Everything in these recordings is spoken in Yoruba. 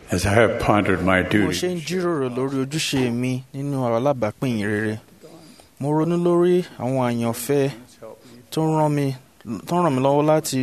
As I have pondered my bí mo duty, ṣe ń jíròrò lórí ojúṣe mi nínú alábàápín yìí rere mo ronú lórí àwọn àyànfẹ́ tó ń ràn mí tó ń ràn mí lọ́wọ́ láti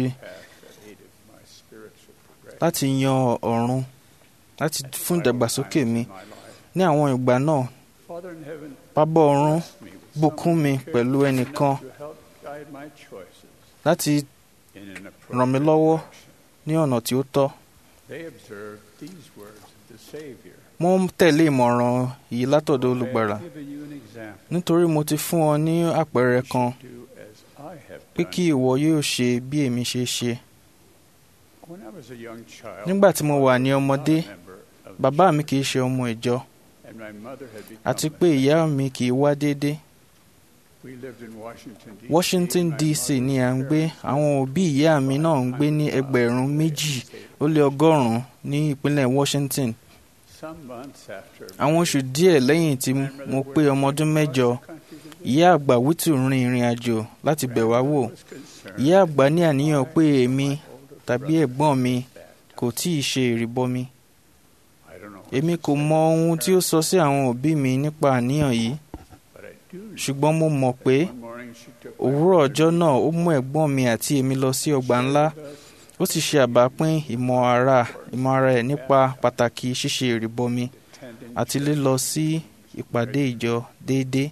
láti yan ọ̀run láti fún ìdàgbàsókè mi ní àwọn ìgbà náà Father in heaven, bàbá ọ̀run bùkún mi pẹ̀lú ẹnìkan to help guide my choices láti in an ràn mí appropriate lọ́wọ́ direction. ní ọ̀nà tí ó tọ́ They observed these words of the Savior. mo ń tẹ̀lé ìmọ̀ràn yìí látọ̀dọ̀ olùgbàlà I have given you an example. nítorí mo ti fún ọ ní àpẹẹrẹ kan Do as I have pé done. kí ìwọ yóò ṣe bí èmi ṣe ṣe When I was a young child, nígbà tí mo wà ní ọmọdé a member of the bàbá mi kì í ṣe ọmọ ìjọ and my mother had become àti a pé ìyá mi kì í wá déédé We lived in Washington, D.C. Washington My DC mother's ni à ń gbé parents àwọn òbí ìyá mi náà ń gbé ní ẹgbẹ̀rún méjì ó lé ọgọ́rùn-ún ní ìpínlẹ̀ Washington Some months after àwọn oṣù díẹ̀ lẹ́yìn tí mo pé ọmọ ọdún mẹ́jọ ìyá àgbà wítù rin ìrìn àjò láti bẹ̀ wá wò ìyá àgbà ní àníyàn pé èmi tàbí ẹ̀gbọ́n mi kò tí ì ṣe ìrìbọmi èmi kò mọ ohun tí ó sọ sí àwọn òbí mi nípa àníyàn yìí ṣùgbọ́n mo mọ̀ pé òwúrọ̀ ọjọ́ náà ó mú ẹ̀gbọ́n mi àti èmi lọ sí ọgbà ńlá ó sì ṣe àbápín ìmọ̀ ara ìmọ̀ ara ẹ̀ nípa pàtàkì ṣíṣe ìrìbọmi àti lílọ sí ìpàdé ìjọ déédéé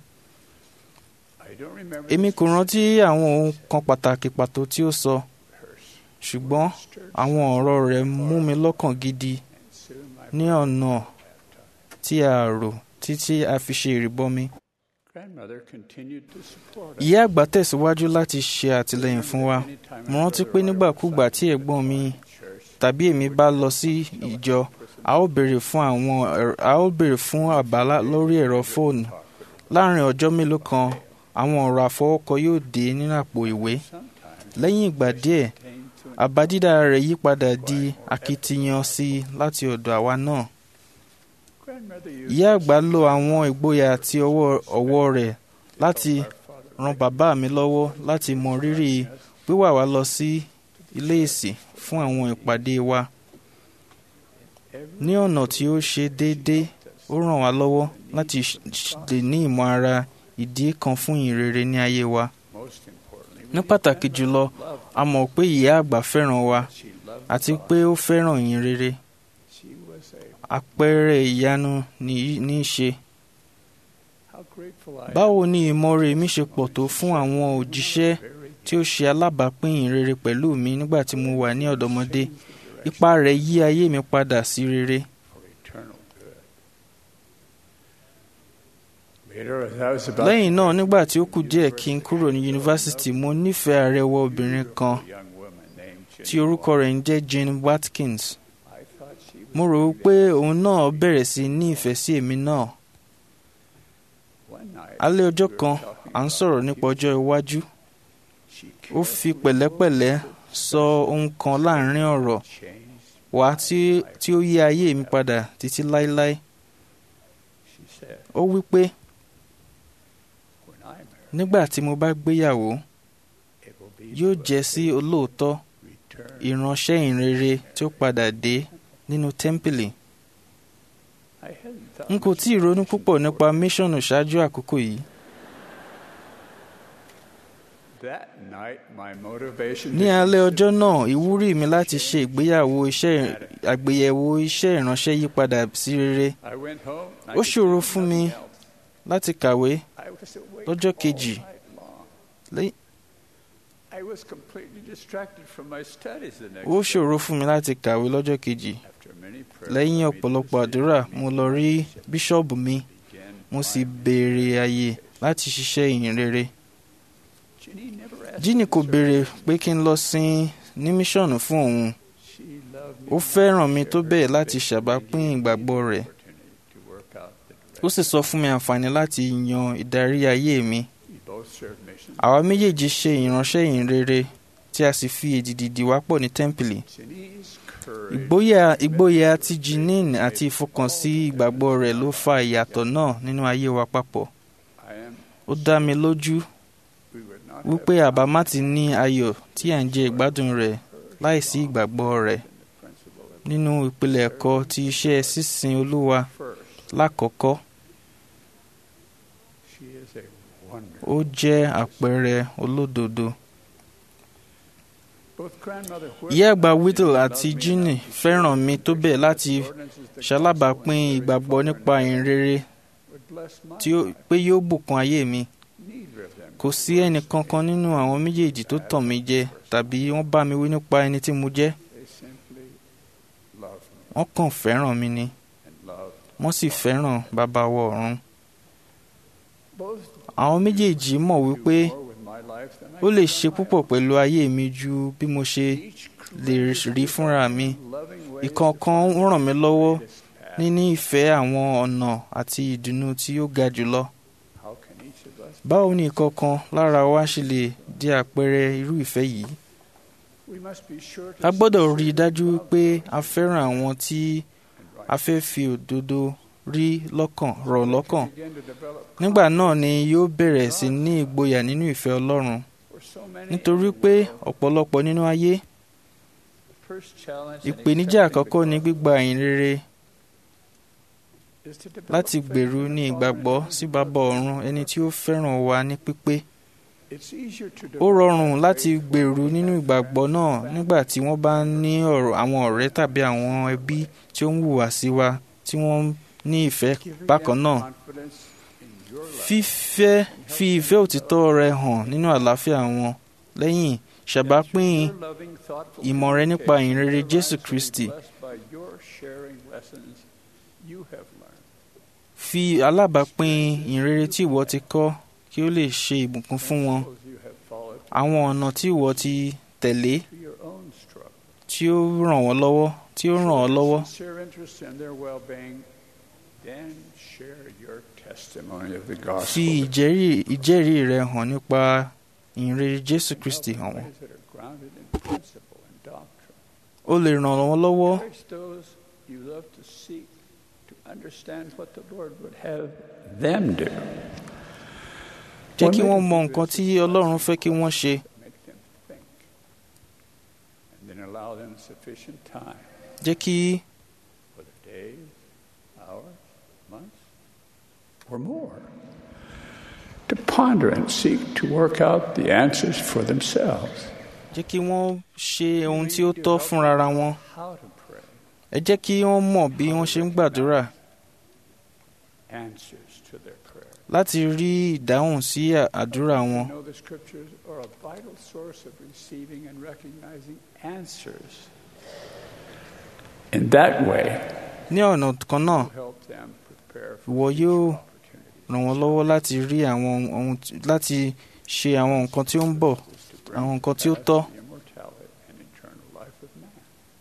èmi kò rántí àwọn ohun kan pàtàkì pàtó tí ó sọ ṣùgbọ́n àwọn ọ̀rọ̀ rẹ̀ mú mi lọ́kàn gidi ní ọ̀nà tí a rò títí a fi ṣe ìrìbọmi. Grandmother continued to support us. ìyá àgbà tẹ̀síwájú láti ṣe àtìlẹ́yìn fún wa mo rántí pé nígbàkúgbà tí ẹ̀gbọ́n mi tàbí èmi bá lọ sí ìjọ a ó béèrè fún àwọn ẹ̀rọ- a ó béèrè fún àbá lá- lórí ẹ̀rọ fóònù láàrin ọjọ́ mélòó kan àwọn ọ̀rọ̀ àfọwọ́kọ yóò dé nínú àpò ìwé lẹ́yìn ìgbà díẹ̀ àbá dídá rẹ̀ yí padà di akitiyan sí i láti ọ̀dọ̀ àwa náà Grandmother used ìyá àgbà lo àwọn ìgboyà àti ọwọ́ ọwọ́ rẹ̀ láti ran bàbá mi lọ́wọ́ láti mọ rírì wíwà wá lọ sí ilé ìsìn fún àwọn ìpàdé wa ní ọ̀nà tí ó ṣe déédéé ó ràn wá lọ́wọ́ láti ṣ- ṣ- lè ní ìmọ̀ ara ìdí kan fún ìrere ní ayé wa most importantly, ní pàtàkì jùlọ a mọ̀ pé ìyá àgbà fẹ́ràn wa she loved àti pé ó fẹ́ràn ìyìn rere she was a àpẹẹrẹ ìyanu ní ní í ṣe how grateful I báwo ni ìmọ̀re mi ṣe pọ̀ tó fún àwọn òjíṣẹ́ tí ó ṣe alábàápín ìrere pẹ̀lú mi nígbà tí mo wà ní ọ̀dọ́mọdé ipa rẹ̀ yí ayé mi padà sí rere for eternal good. Later, as I was about lẹ́yìn náà nígbà tí ó kù díẹ̀ kí n kúrò ní yunifásitì mo nífẹ̀ẹ́ arẹwà obìnrin kan a young woman named Jenny tí orúkọ rẹ̀ ń jẹ́ Jane Watkins I thought she was mo rò ó pé òun náà bẹ̀rẹ̀ sí ní ìfẹ́ sí èmi náà one night. alẹ́ ọjọ́ we were kan talking à ń about sọ̀rọ̀ the nípa ọjọ́ future. iwájú She ó fi pẹ̀lẹ́pẹ̀lẹ́ sọ ohun kan láàrin ọ̀rọ̀ changed. wá tí tí ó yí ayé mi padà títí láéláé She said, ó wí pé "When I marry, nígbà tí mo bá gbéyàwó it will be yóò to jẹ́ sí olóòótọ́ return." ìránṣẹ́ ìrere tí ó padà dé nínú tẹ́ḿpìlì I hadn't thought n kò much tí ì ronú púpọ̀ nípa míṣọ̀nù ṣáájú àkókò yìí That night, my motivation ní to alẹ́ consider ọjọ́ náà ìwúrí mi láti ṣe ìgbéyàwó iṣẹ́ àgbéyẹ̀wò iṣẹ́ ìránṣẹ́ yí padà sí rere I went home. and I Ó could ṣòro do fún mi nothing else. láti kàwé I was awake lọ́jọ́ all kejì. night long. Lẹ́yìn- I was completely distracted from my studies the next ó day. ṣòro fún mi láti kàwé lọ́jọ́ kejì After many prayers, lẹ́yìn I made the ọ̀pọ̀lọpọ̀ decision àdúrà to mo meet lọ the rí bishop bíṣọ́ọ̀bù mi again mo sì my béèrè àyè láti ṣiṣẹ́ ìyìn rere Ginny never asked jíní me kò to béèrè serve. pé kí n lọ sin ní míṣọ̀nù fún òun She loved me ó enough fẹ́ràn to mi share tó her bẹ́ẹ̀ láti faith ṣàbápín and gave me ìgbàgbọ́ the rẹ̀ opportunity to work out the ó sì sọ fún mi àǹfààní láti yan ìdarí ayé mi We both served missions. àwa méjèèjì ṣe ìránṣẹ́ ìyìn rere tí a sì fi èdìdì dì wá pọ̀ ní tẹ́ḿpìlì Ginny's courage ìgboyà ìgboyà ti Jeanine àti ìfọkànsí ìgbàgbọ́ rẹ̀ ló fa ìyàtọ̀ náà nínú ayé wa papọ̀ I am ó dá mi lójú we would not wípé have àbá má ti ní ayọ̀ tí à ń jẹ ìgbádùn rẹ̀ láìsí ìgbàgbọ́ rẹ̀ the principle of nínú ìpìlẹ̀ ẹ̀kọ́ ti iṣẹ́ sísìn Olúwa First, lákọ̀ọ́kọ́ she is a wonder. ó jẹ́ àpẹẹrẹ olódodo. Both grandmother ìyá àgbà Whittle Whittle and àti loved me Ginny enough to fẹ́ràn mi tó bẹ́ẹ̀ láti the ordinances that ṣalábàápín God ìgbàgbọ́ so nípa ìhìnrere would bless my tí ó life. pé yóò bùkún ayé mi. Neither of them kò sí ẹnì kankan nínú àwọn méjèèjì tó tàn mí jẹ tàbí wọ́n bá mi wí nípa ẹni tí mo jẹ́ They simply love me wọ́n kàn fẹ́ràn mi ni and love. wọ́n sì fẹ́ràn bàbá wa ọ̀run. Both àwọn méjèèjì mọ̀ do wípé more with my life than I ó lè can ṣe on my púpọ̀ own. pẹ̀lú ayé mi ju bí mo ṣe Each lè created rí fúnra mi. in loving ways ìkọ̀ọ̀kan to ń ràn mí find lọ́wọ́ the greatest path. níní ìfẹ́ àwọn ọ̀nà àti ìdùnnú tí ó ga jùlọ. How can each of us báwo ni ìkọ̀ọ̀kan lára wa ṣe lè di àpẹẹrẹ irú ìfẹ́ yìí? We must be sure to a gbọ́dọ̀ rí i sincerely dájú love pé a fẹ́ràn àwọn tí and a fẹ́ fi òdodo rí lọ́kàn rọ̀ lọ́kàn. begin to develop nígbà náà ni yóò bẹ̀rẹ̀ sí ní ìgboyà nínú ìfẹ́ Ọlọ́run for so many nítorí pé ọ̀pọ̀lọpọ̀ nínú ayé first challenge in ìpèníjà accepting àkọ́kọ́ the ní gospel gbígba ìyìn rere is to develop láti faith gbèrú in ní the ìgbàgbọ́ Father sí who bàbá loves ọ̀run us. ẹni tí ó fẹ́ràn wa ní pípé. It's easier to ó develop rọrùn that láti faith when gbèrú we nínú have ìgbàgbọ́ friends náà and nígbà family tí wọ́n bá ní ọ̀rọ̀ àwọn ọ̀rẹ́ tàbí àwọn ẹbí tí ó ń hùwà sí wa tí wọ́n ní ìfẹ́ giving bákan them náà. confidence in your love. fífẹ́ fi ìfẹ́ òtítọ́ rẹ hàn nínú àlàáfíà wọn lẹ́yìn ṣàbápín Your loving, thoughtful ìmọ̀ rẹ nípa communication, ìhìnrere their Jésù lives will be Kristi. blessed by your sharing lessons you have learned. fi alábàápín ìrere tí ìwọ ti kọ́ kí ó lè ṣe ìbùkún fún wọn Principles you have followed àwọn ọ̀nà tí ìwọ ti tẹ̀lé to your own struggle. tí ó ràn wọ́n lọ́wọ́ tí ó ràn ọ́ lọ́wọ́ Sincere interest in their well-being, then share your testimony of the gospel. fi ìjẹ́rìí ìjẹ́rìí rẹ hàn nípa ìrere Jésù Kristi hàn wọ́n Ways that are grounded in principle and doctrine. ó lè ràn wọ́n lọ́wọ́ Encourage those you love to seek to understand what the Lord would have them do. jẹ́ kí wọ́n mọ nǹkan tí Ọlọ́run fẹ́ kí wọ́n ṣe Make them think. And then allow them sufficient time, jẹ́ kí whether days, hours, months, or more, to ponder and seek to work out the answers for themselves. jẹ́ kí wọ́n ṣe ohun tí ó tọ́ fúnra wọn How to pray, ẹ jẹ́ kí wọ́n mọ̀ bí wọ́n ṣe ń gbàdúrà answers to their prayers. láti rí ìdáhùn sí à- àdúrà wọn. You know the scriptures are a vital source of receiving and recognizing answers. In that way, ní ọ̀nà kan náà will help them prepare for ìwọ future yóò opportunities. ràn wọ́n lọ́wọ́ láti rí àwọn ohun tí- láti ṣe àwọn nǹkan tí ó ń bọ̀ Is to bring àwọn nǹkan tí ó to pass tọ́. the immortality and eternal life of man.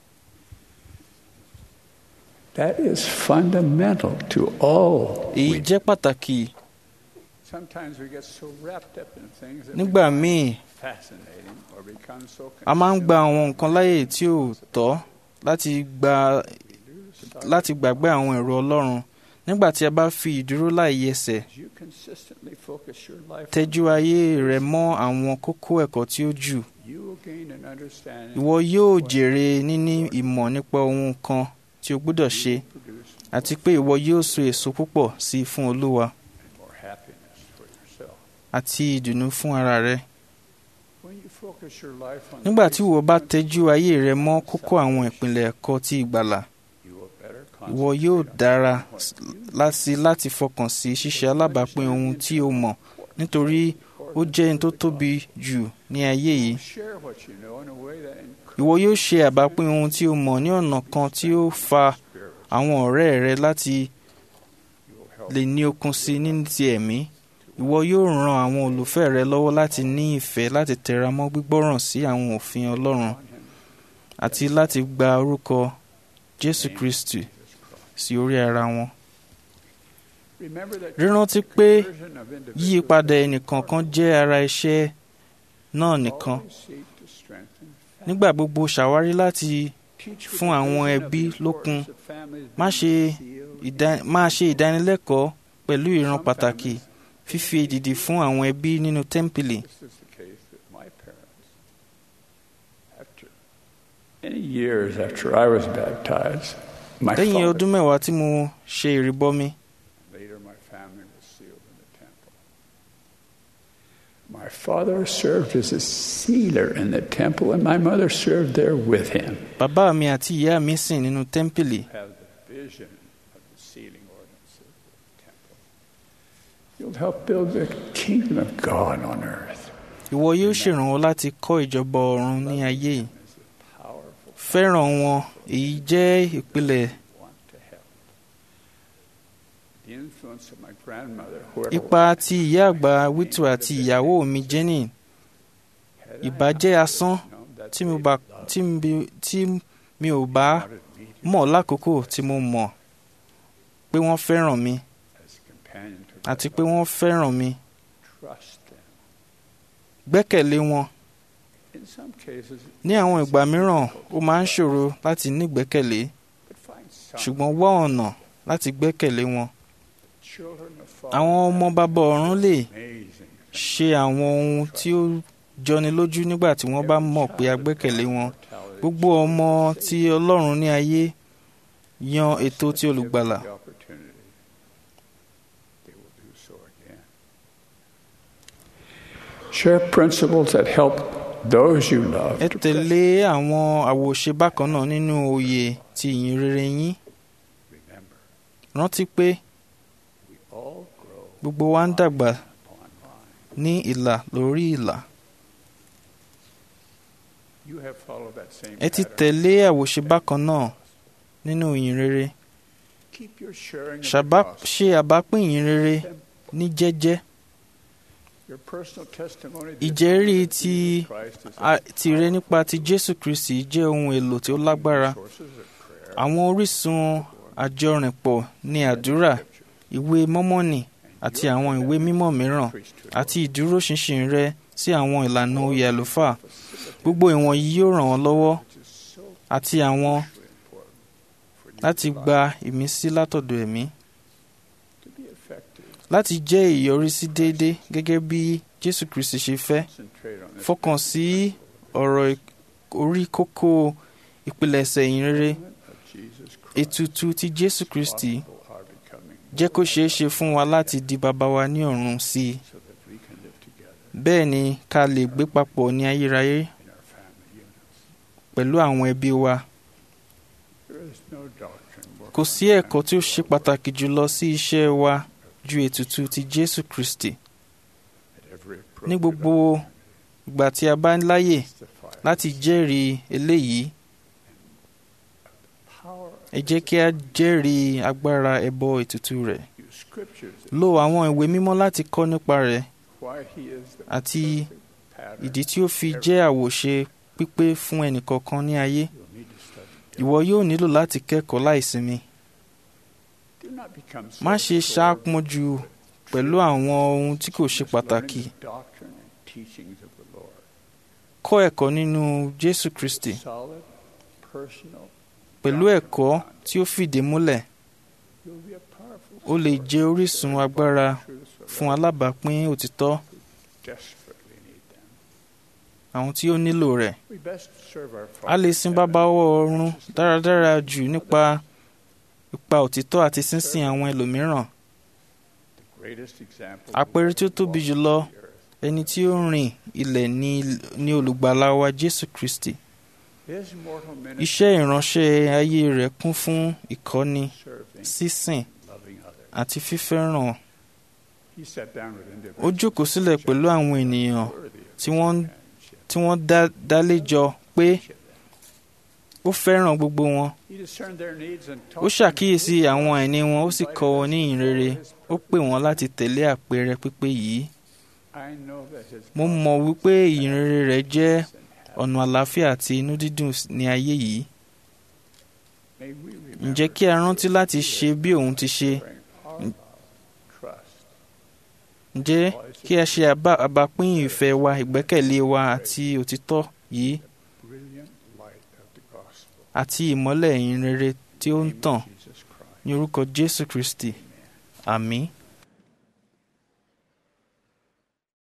That is fundamental to all. èyí we- jẹ́ pàtàkì Sometimes we get so wrapped up in things that nígbà we find míì fascinating or become so a máa ń gba consumed àwọn nǹkan láyè tí ò tọ́ láti gba we lose sight láti gbàgbé àwọn ẹ̀rọ Ọlọ́run nígbà tí a bá fi ìdúró láì yẹsẹ̀ As you consistently focus your life on tẹ́jú ayé rẹ mọ́ àwọn kókó ẹ̀kọ́ tí ó jù you will gain an understanding ìwọ yóò jèrè níní ìmọ̀ nípa ohun kan tí o gbọ́dọ̀ ṣe you produce àti pé ìwọ yóò so èso púpọ̀ sí i fún Olúwa and more happiness for yourself. àti ìdùnnú fún ara rẹ When you focus your life on the nígbà tí ìwọ bá basic tẹ́jú ayé rẹ mọ́ kókó àwọn ìpìlẹ̀ ẹ̀kọ́ ti ìgbàlà you will better ìwọ yóò concentrate on dára what s- you láti láti fọkàn sí ṣíṣe alábàápín ohun tí o mọ̀ nítorí ó jẹ́ ohun tó tóbi jù ní ayé yìí Share what you know in a way that ìwọ yóò ṣe àbápín ohun tí o mọ̀ ní ọ̀nà kan tí ó fa spirit àwọn ọ̀rẹ́ rẹ láti you will help lè ní okun sí i ní ti ẹ̀mí ìwọ yóò ran àwọn olùfẹ́ rẹ lọ́wọ́ láti ní ìfẹ́ láti tẹra mọ́ gbígbọ́ràn sí àwọn òfin Ọlọ́run on him. àti láti gba orúkọ Jésù Kristi sí orí ara wọn. Remember that Rántí pé conversion of individuals yíyípadà ẹnìkọ̀ọ̀kan jẹ́ ara iṣẹ́ náà nìkan always seek to strengthen families. nígbà gbogbo ṣàwárí láti Teach with fún the àwọn vision of ẹbí the lókun. importance of families Má being ṣe sealed ìdá- máa ṣe ìdánilẹ́kọ̀ọ́ pẹ̀lú ìran Some pàtàkì families- fífi èdìdì fún àwọn ẹbí nínú tẹ́ḿpìlì This is the case with my parents. After Many years after I was baptized, my lẹ́yìn father, ọdún mẹ́wàá tí mo ṣe ìrìbọmi later my family was sealed in the temple. My father served as a sealer in the temple, and my mother served there with him. bàbá mi àti ìyá mi sìn nínú tẹ́ḿpìlì Have the vision of the sealing ordinances of the temple. You'll help build the kingdom of God on earth. ìwọ yóò ṣèrànwọ́ láti kọ́ ìjọba ọ̀run ní ayé yìí It's a powerful fẹ́ràn wọn èyí jẹ́ ìpìlẹ̀ want to help. The influence of my grandmother, who had ipa ti ìyá àgbà wítù àti ìyàwó mi jenny had I ìbàjẹ́ asán known that tí mi they bá- loved tí mi- tí mi ò bá wanted me to mọ̀ lákòókò tí mo mọ̀ pé wọ́n fẹ́ràn mi as a companion to àti my pé wọ́n fẹ́ràn mi trust them. gbẹ́kẹ̀lé wọn In some cases, ní àwọn ìgbà mìíràn ó máa ń ṣòro láti nígbẹ́kẹ̀lé but find some ṣùgbọ́n wá ọ̀nà láti gbẹ́kẹ̀lé wọn children of àwọn ọmọ bàbá ọ̀run lè amazing. ṣe àwọn ohun tí ó jọni lójú nígbà tí wọ́n bá mọ̀ pé a gbẹ́kẹ̀lé wọn Mortality gbogbo ọmọ tí ọlọ́run ní ayé yan ètò tí olùgbàlà the opportunity, they will do so again. Share principles that help those you love. ẹ to tẹ̀lé àwọn àwòṣe bákan náà nínú òye ti ìyìn rere yín remember, rántí pé we all grow gbogbo wa ń dàgbà upon line. ní ìlà lórí ìlà You have followed that same ẹ ti pattern. tẹ̀lé àwòṣe bákan náà nínú ìyìn rere Keep your sharing of the Ṣàbá- gospel. ṣe àbápín ìyìn rere ní jẹ́jẹ́ Your personal testimony this ìjẹ́rìí morning of ti Jesus Christ is a- a tìrẹ nípa ti jésù kristi jẹ́ ohun èlò tí ó lágbára sources of prayer, àwọn orísun àjọrìnpọ̀ ní àdúrà ìwé mọ́mọ́nì àti àwọn ìwé mímọ́ mìíràn priesthood, àti ìdúróṣinṣin rẹ sí àwọn ìlànà oyè àlùfáà gbogbo ìwọ̀nyí yóò ràn ọ́ lọ́wọ́ which is so àti àwọn important for you láti to gba ìmísí látọ̀dọ̀ ẹ̀mí to be effective. láti jẹ́ ìyọrísí déédé gẹ́gẹ́ bí jésù kristi ṣe fẹ́ Concentrate on this fọkàn sí ọ̀rọ̀ ìk- orí kókó ìpilẹ̀ṣẹ̀ ìyìn rere of Jesus Christ. ètùtù ti jésù kristi Gospel are becoming jẹ́ kó ṣeé ṣe fún wa láti di bàbá wa ní ọ̀run sí i so that we can live together bẹ́ẹ̀ ni ká lè gbé papọ̀ ní ayérayé in our family units. pẹ̀lú àwọn ẹbí wa There is no doctrine more kò sí ẹ̀kọ́ tí ó ṣe pàtàkì jùlọ sí iṣẹ́ wa ju ètùtù ti jésù kristi at every ní appropriate gbogbo ìgbà tí a bá ń láyè testify láti jẹ́rìí eléyìí power ẹ jẹ́ kí a jẹ́rìí agbára ẹbọ ètùtù rẹ̀ use scriptures that lo àwọn ìwé mímọ́ láti kọ́ nípa rẹ̀ why he is the àti perfect pattern ìdí tí ó fi jẹ́ àwòṣe pípé fún ẹnìkọ̀ọ̀kan ní ayé you'll need to study. ìwọ yóò nílò láti kẹ́kọ̀ọ́ láìsinmi Do not become so má ṣe absorbed ṣáàpọ̀jù pẹ̀lú àwọn ohun tí kò ṣe with pàtàkì learning the doctrine and teachings of the Lord. kọ́ ẹ̀kọ́ nínú jésù kristi Solid, personal, pẹ̀lú ẹ̀kọ́ tí ó fìdí múlẹ̀ you'll be a powerful ó lè jẹ́ orísun agbára truth for fún alábàápín òtítọ́ desperately need them. àwọn tí ó nílò rẹ̀ We best serve our a lè Father sin in bàbá heaven ọ̀run righteously dáradára and jù others. nípa ipa òtítọ́ àti sínsìn àwọn ẹlòmíràn The greatest example àpẹẹrẹ tí ó tóbi jùlọ of the earth. ẹni tí ó rìn ilẹ̀ ní ní olùgbàlà wa jésù kristi His mortal ministry iṣẹ́ ìránṣẹ́ ayé rẹ̀ kún fún ìkọ́ni serving, sísìn loving others. àti fífẹ́ràn He sat down with ó individuals jókòó sílẹ̀ pẹ̀lú àwọn ènìyàn worthy of tí wọ́n companionship. tí wọ́n dá dálẹ́jọ pé ó fẹ́ràn gbogbo wọn He discerned their needs and ó taught ṣàkíyèsí them àwọn àìní wọn ó sì kọ́ wọn ní ìyìn rere ó pè wọ́n láti tẹ̀lé àpẹẹrẹ pípé yìí I know that his mo mọ̀ wípé ìyìn rere rẹ̀ jẹ́ goodness and ọ̀nà àlàáfíà àti inú dídùn ní ayé yìí may we ǹjẹ́ remember kí a rántí láti ṣe bí òun ti ṣe sharing our love, trust, ǹjẹ́ kí a ṣe àbá- àbápín ìfẹ́ wa ìgbẹ́kẹ̀lé wa àti òtítọ́ yìí brilliant light of the gospel. àti ìmọ́lẹ̀ ìyìn rere tí ó ń Name of tàn Jesus Christ. ní orúkọ jésù kristi àmín